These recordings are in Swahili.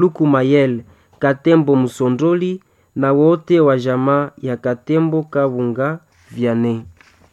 Luku Mayel Katembo Musondoli na wote wa jamaa ya Katembo Kabunga Vyane.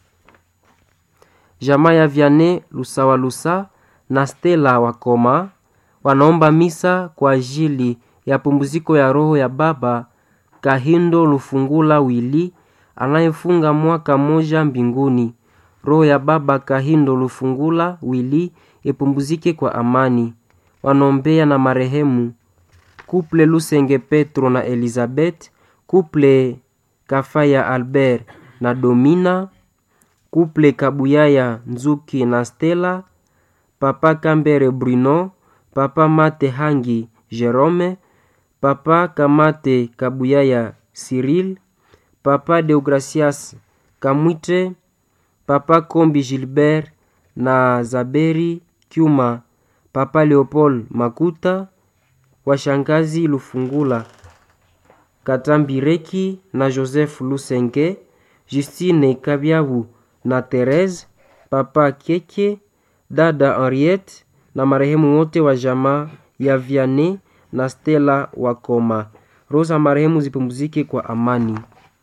Jamaa ya Vyane Lusawalusa na Stella Wakoma wanaomba misa kwa ajili ya pumziko ya roho ya baba Kahindo Lufungula Wili anayefunga mwaka mmoja mbinguni. Roho ya baba Kahindo Lufungula Wili ipumzike kwa amani. Wanaombea na marehemu Kuple Lusenge Petro na Elizabeth, Kuple Kafaya Albert na Domina, Kuple Kabuyaya Nzuki na Stella, Papa Kambere Bruno, Papa Mate Hangi Jerome, Papa Kamate Kabuyaya Cyril, Papa Deogracias Kamwite, Papa Kombi Gilbert na Zaberi Kyuma, Papa Leopold Makuta, washangazi Lufungula Katambireki na Joseph Lusenge, Justine Kabyabu na Therese, Papa Keke, dada Henriette na marehemu wote wa jamaa ya Vianney na Stella Wakoma. Roho za marehemu zipumzike kwa amani.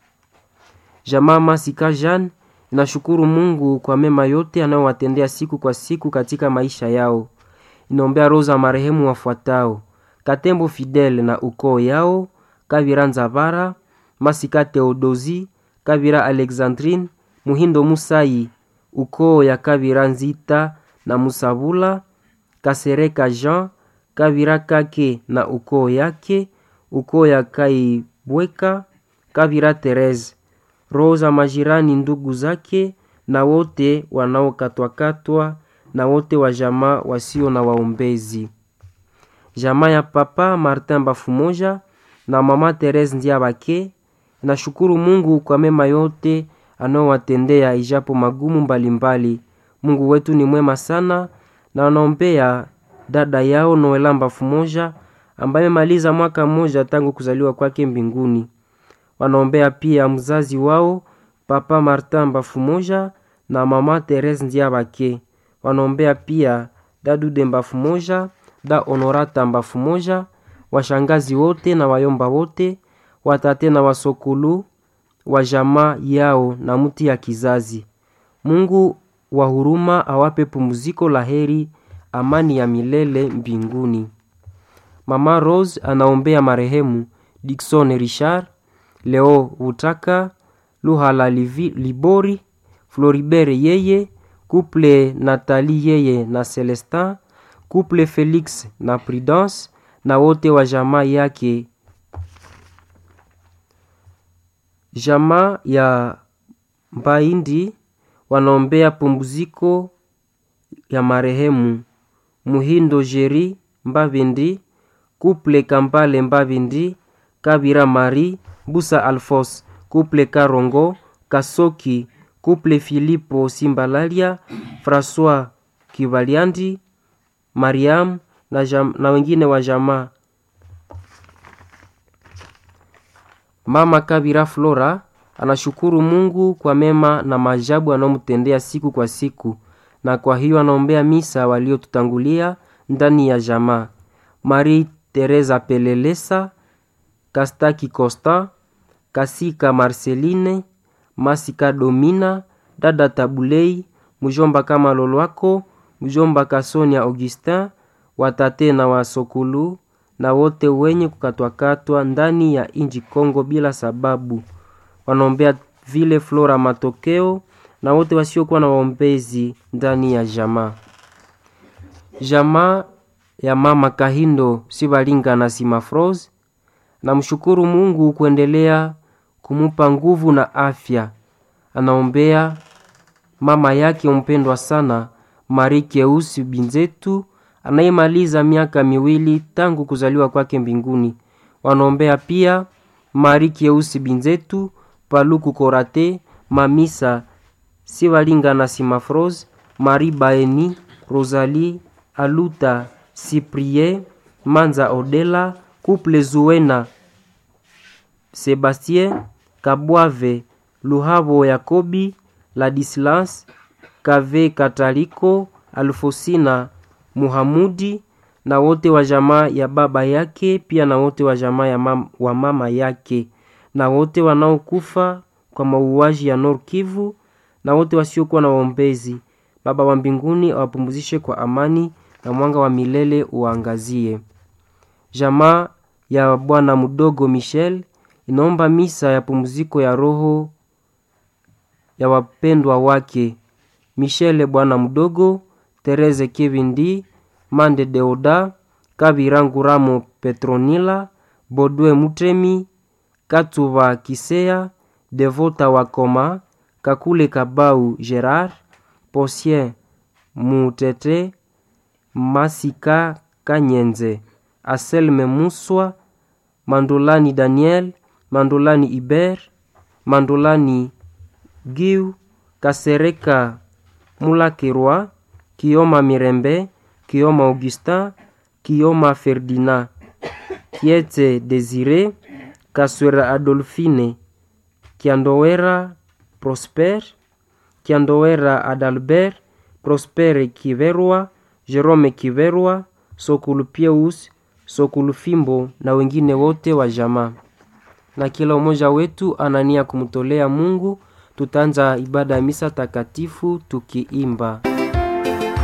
Jamaa Masika Jean inashukuru Mungu kwa mema yote anayowatendea siku kwa siku katika maisha yao. Inaombea roho za marehemu wafuatao: Katembo Fidel na ukoo yao, Kavira Nzavara, Masika Theodosi, Kavira Alexandrine, Muhindo Musai, ukoo ya Kavira Nzita na Musabula, Kasereka Jean, Kavira Kake na ukoo yake, ukoo ya Kaibweka, Kavira Therese, roho za majirani ndugu zake na wote wanaokatwakatwa na wote wa jamaa wasio na waombezi. Jamaa ya Papa Martin Bafumoja na Mama Therese Ndiabake nashukuru Mungu kwa mema yote anayowatendea ijapo magumu mbalimbali mbali. Mungu wetu ni mwema sana na wanaombea dada yao Noela Bafumoja ambaye maliza mwaka mmoja tangu kuzaliwa kwake mbinguni. Wanaombea pia mzazi wao Papa Martin Bafumoja na Mama Therese Ndiabake. Wanaombea pia Dadude Bafumoja, da Honorata Bafumoja, washangazi wote na wayomba wote, watate na wasokulu wa jamaa yao na mti ya kizazi. Mungu wa huruma awape pumziko la heri, amani ya milele mbinguni. Mama Rose anaombea marehemu Dickson Richard, Leo Utaka, Luhala Livi, Libori, Floribert yeye, Couple Nathalie yeye na Celestin, Couple Felix na Prudence na wote wa jamaa yake. Jamaa ya Mbaindi wanaombea pumziko ya marehemu Muhindo Jeri Mbavindi, Couple Kampale Mbavindi, Kabira Mari, Busa Alphonse, Couple Karongo, Kasoki, Couple Filipo Simbalalia, François Kivaliandi, Mariam na, jam, na wengine wa jamaa. Mama Kabira Flora anashukuru Mungu kwa mema na maajabu anayomtendea siku kwa siku, na kwa hiyo anaombea misa waliotutangulia ndani ya jamaa: Marie Teresa Pelelesa, Kastaki Costa, Kasika Marceline, Masika Domina, dada Tabulei, mjomba kama Lolwako, mjomba Kasonia Augustin, watate na wasokulu na wote wenye kukatwakatwa ndani ya inji Kongo bila sababu. Wanaombea vile Flora Matokeo na wote wasiokuwa na waombezi ndani ya jamaa. Jamaa ya mama Kahindo Sibalinga na Simafros namshukuru Mungu kuendelea kumupa nguvu na afya. Anaombea mama yake mpendwa sana Marie Keusi Binzetu anayemaliza miaka miwili tangu kuzaliwa kwake mbinguni. Wanaombea pia Marie Keusi Binzetu, Paluku Korate, Mamisa Sibalinga na Simafros, Marie Baeni, Rosalie Aluta, Cyprien Manza Odela, Couple Zuena, Sebastien Kabwave, Luhavo Yakobi, Ladislas Kave Kataliko, Alfosina Muhamudi, na wote wa jamaa ya baba yake, pia na wote wa jamaa ya mam, wa mama yake, na wote wanaokufa kwa mauaji ya Nord Kivu, na wote wasiokuwa na waombezi. Baba wa mbinguni awapumzishe kwa amani na mwanga wa milele uangazie. Jamaa ya bwana mdogo Michel inaomba misa ya pumziko ya roho ya wapendwa wake Michele bwana mdogo, Tereze Kevindi, Mande Deoda, Kabirangu Ramo Petronila, Bodwe Mutemi, Katuva Kisea, Devota Wakoma, Kakule Kabau Gerard, Posien Mutete, Masika Kanyenze, Aselme Muswa, Mandolani Daniel, Mandolani Iber, Mandolani Giu, Kasereka Mulakerwa, Kioma Mirembe, Kioma Augustin, Kioma Ferdinand, Kiete Desire, Kaswera Adolfine, Kiandowera Prosper, Kiandowera Adalbert, Prospere Kiverwa, Jerome Kiverwa, Sokulu Pieus, Sokulu Fimbo na wengine wote wa jamaa. Na kila mmoja wetu anania kumtolea Mungu. Tutaanza ibada ya misa takatifu tukiimba